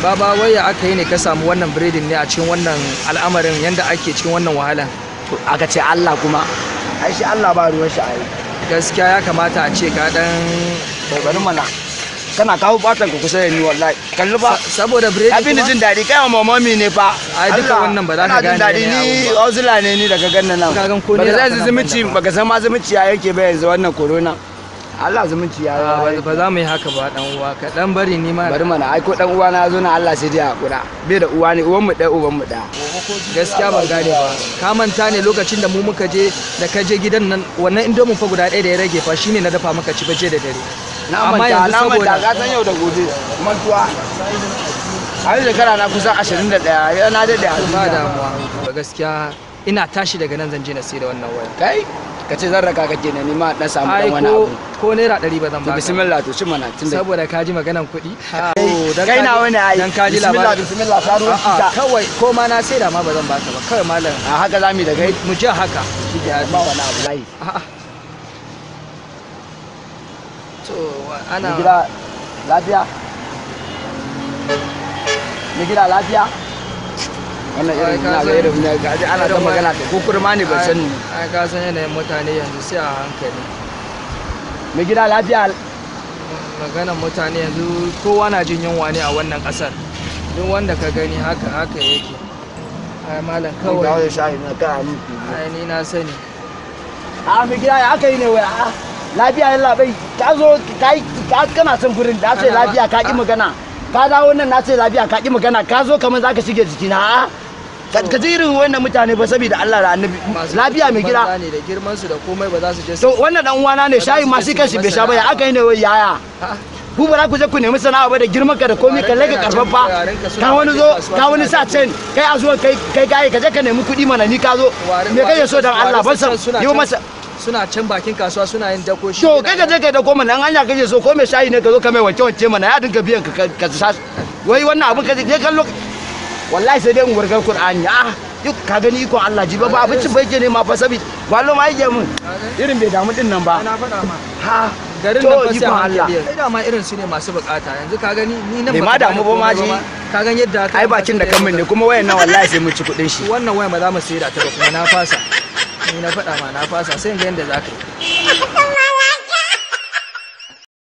baba waya aka yi ne ka samu wannan biredin ne a cikin wannan al'amarin yanda ake cikin wannan wahala To, aka ce Allah kuma ai shi Allah ba ruwan shi ai gaskiya ya kamata a ce ka dan bai bari mana kana kawo batan ka kusa da ni wallahi kalli ba saboda biredi ya fi ni kuma- jin daɗi kai wa mamami ne fa Ai, duka Allah, wannan ba za ka kana jin gane daɗi ne ni abu ba. ozula ne ni daga gannan nan Ka gan ko baka naira san kana zumunci banda ba. baka san ma zumunci ya yake ba yanzu wannan corona Allah zumunci ya Ah, yi ba ba za mu yi haka ba dan uwa ka dan bari ni ma bari mana ai ko dan uwa na zo na Allah sai dai hakura bai da uwa ne uwan mu ɗaya uban mu ɗaya gaskiya ban gane ba ka manta ne lokacin da mu muka je da ka je gidan nan wannan indomin fa guda ɗaya da ya rage fa shine na dafa maka ci baje da dare na Amma manta yanzu na manta saboda- ka san yau da gobe mantuwa a yi shekara na kusan 21 ya na daɗe a ba duniya damuwa ba gaskiya ina tashi daga nan zan je na sai da wannan waya kai ka ce zan raka kake ne ni ma dan samu ai dan wani ko abu ko naira ɗari ba zan to ba bismillah to ci mana tunda saboda ka ji maganan kuɗi kai na wani ai dan ka ji bismillah labarin bismillah faru A'a, kita kawai ko ma na sai da ma ba zan baka ba kawai malam a haka zamu da kai mu je haka ba wani abu lai A'a. to wa- ana ni gida lafiya ni gida lafiya wannan Ai, irin ka ina ga san- irin ne ga ji ana ta irin magana ta ko kurma ne ban ai- sani ai ka san yanayin mutane yanzu sai a hankali ni gida lafiya maganan mutane yanzu kowa na jin yunwa ne a wannan kasar duk wanda ka gani haka haka yake ai malam kawai kawai da shayi na kai mu ai ni na sani a mi gida ya aka yi ne wai a lafiya yalla bai ka zo ka yi ka kana son gurin da ce Ana ba- lafiya ka ki a- magana ka dawo nan na ce lafiya ka ki magana ka zo kamar zaka shige jikina a ka ka ji irin wannan mutane ba saboda Allah da Annabi Masu lafiya mai banza gida ne da girman su da komai ba za su je su to wannan dan uwana ne Ba za shayi su ma je shi su kanshi yi bai sha ba ya sana'a. aka yi ne wai yaya A'a. ku ba za ku je ku nemi sana'a ba da girman ka da komai ka lage karfafa Yarenka suna ka wani bakin zo kasuwa ka wani suna sa cen kai a zuwa kai kai gaye ka je ka nemi kuɗi mana ni ka zo Warin- me kake so dan warin Allah ban san suna yi can- masa suna can bakin kasuwa suna yin dako shi to yana kai ka je kai da koma nan hanya kake so ko mai shayi ne ka zo ka mai wanke wanke mana ya dinga biyan ka ka sa wai wannan abin ka je kallo wallahi sai dai in warkar Qur'ani ah duk ka gani ikon Allah ji ba ba abincin bai ke ne ma fa sabi wallo ma yake mun irin bai damu din nan ba na faɗa ma ha garin to nan fa sai ikon a Allah hankali ai dama irin su ne masu bukata yanzu ka gani ni nan Bai baka ma damu gane ba ma komai ji. ka gan yadda aka ai bakin da kan ne kuma wayan nan wallahi sai mun ci kuɗin shi wannan waya ba za mu sayar da ta ba kuma na fasa ni na faɗa ma na fasa sai in ga yadda za ka yi